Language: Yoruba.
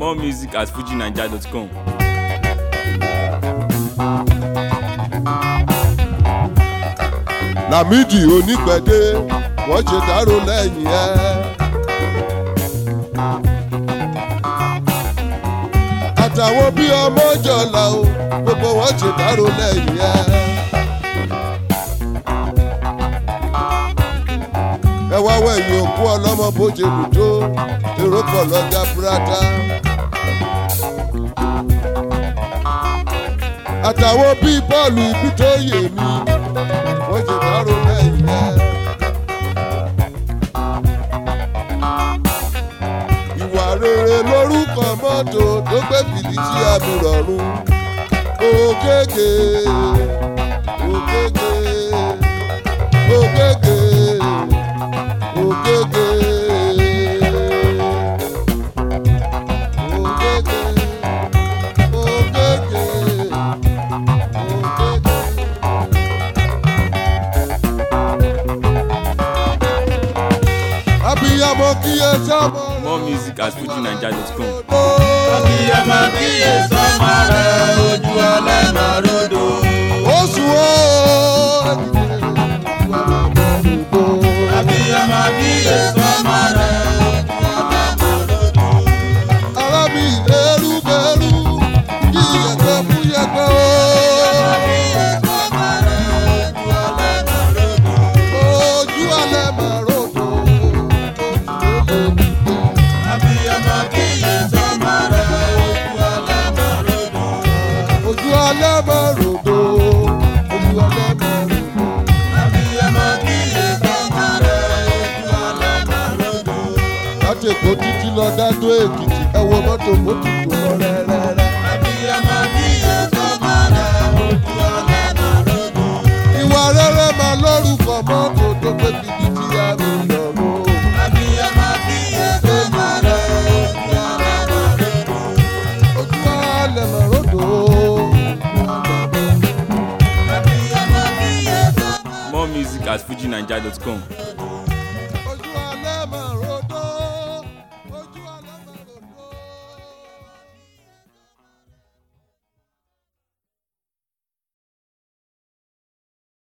More music at fujinaija.com. Lámìdí onígbẹ̀dẹ wọ́n ṣe dárò lẹ́yìn ẹ̀. àtàwọn bí ọmọ jọlá o gbogbo wọn ṣe dárò lẹ́yìn ẹ̀. ẹ wá wẹ̀yìn òkú ọlọ́mọ bó ṣe lù tó èrò pọ̀ lọ́jà búrádá. àtàwọn bíi bọ́ọ̀lù ibi tó yè mí wọ́n ṣe dárò lẹ́yìn ẹ̀. ìwà rere lórúkọ mọ́tò tó gbé fìdísí àmì rọ̀rùn. ògègè ògègè ògègè ògègè ògègè ògègè ògègè. abiyamọ kíyè sọmọ. More music at fujinaija.com. Abiyamọ kíyè sọ́mọ rẹ̀ ojú ọlẹ́mọ̀ rodo. oṣù o. Abiyamọ kíyè sọ́mọ rẹ̀ ojú ọlẹ́mọ̀ rodo. ara mi eru bẹ̀rù yíyẹ̀kẹ́ fún yẹ̀kẹ́ o. Kíyè sọ́mọ rẹ̀ ojú ọlẹ́mọ̀ rodo. ojú alẹ́ máa rògbò. Abiyamọ kíyè sọ́mọ rẹ̀ ojú ọlẹ́mọ̀ rodo. ojú alẹ́ máa rògbò. ojú alẹ́ máa rògbò. Abiyamọ kíyè sọ́mọ rẹ̀ ojú ọlẹ́mọ̀ rodo. láti èkó títí lọ dádó èkìtì ẹ wo mọ́tò mọ́tò tó lọ rẹ́rẹ́rẹ́. Abiyamọ kíyè sọ́mọ rẹ̀ ojú ọlẹ́mọ̀ rodo. ìwà rere máa lórúkọ mọ́tò tó gbé fìdí tí a mi lọ́rùn. Abiyamọ kíyè sọ́mọ rẹ̀ ojú ọlẹ́mọ̀ rodo. ojú alẹ́ máa rògbò. Abiyamọ kíyè sọ́mọ More music at fujinaija.com.